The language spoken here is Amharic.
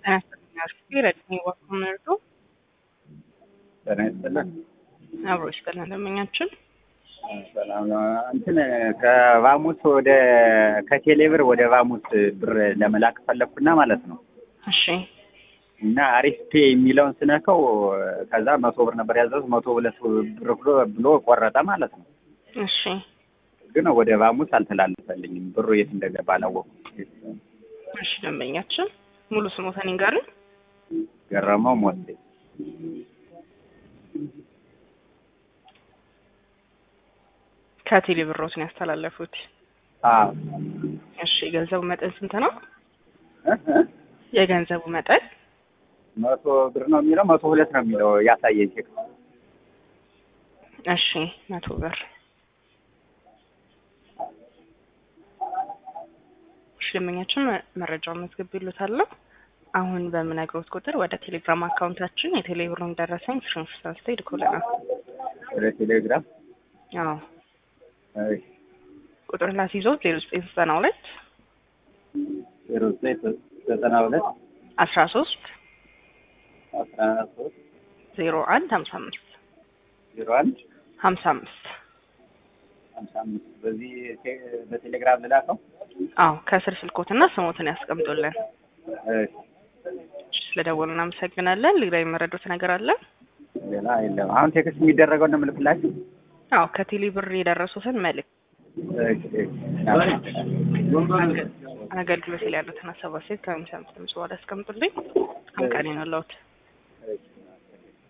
ጤና ይስጥልኝ። ረድሜ ዋኩምርቱ ጤና ይስጥልን። አብሮ ይስጥልን ደንበኛችን ሰላም ነው። እንትን ከቫሙስ ወደ ከቴሌብር ወደ ቫሙስ ብር ለመላክ ፈለግኩና ማለት ነው እሺ እና አሪፍ ፔ የሚለውን ስነከው ከዛ መቶ ብር ነበር ያዘዙት መቶ ሁለት ብር ብሎ ብሎ ቆረጠ ማለት ነው። እሺ ግን ወደ ቫሙስ አልተላለፈልኝም። ብሩ የት እንደገባ አላወኩም። እሺ ደንበኛችን ሙሉ ስሞተን ይንገሩኝ። ገረመው ሞቴ ከቴሌ ብሮትን ያስተላለፉት። አዎ እሺ የገንዘቡ መጠን ስንት ነው? እ እ የገንዘቡ መጠን መቶ ብር ነው የሚለው መቶ ሁለት ነው የሚለው ያሳየኝ ቼክ እሺ መቶ ብር እሺ ደንበኛችን መ- መረጃውን መዝግብ ይሉታለሁ። አሁን በምነግሮት ቁጥር ወደ ቴሌግራም አካውንታችን የቴሌ ብሩን ደረሰኝ ስክሪንሾት አንስተው ይልኩልናል። ወደ ቴሌግራም አዎ እሺ ቁጥር ላስይዞት ዜሮ ዘጠኝ ዘጠና ሁለት ዜሮ ዘጠኝ ዘጠና ሁለት አስራ ሶስት አስራ ሶስት ዜሮ አንድ ሀምሳ አምስት ዜሮ አንድ ሀምሳ አምስት ሀምሳ አምስት በዚህ ቴ- በቴሌግራም ልላከው። አዎ ከስር ስልኮትና ስሞትን ያስቀምጡልን። እሺ እሺ፣ ስለደወሉ እናመሰግናለን። ሌላ የመረዱት ነገር አለ? ሌላ የለም። አሁን ቴክስት የሚደረገው ነው የምልክላችሁ። አዎ ከቴሌ ብር የደረሱትን መልእክት እሺ እሺ አገልግሎት ላይ ያሉትን ሀሳብ አስተያየት ከሚሰሙት ድምጽ በኋላ ያስቀምጡልኝ። አንቀን ነው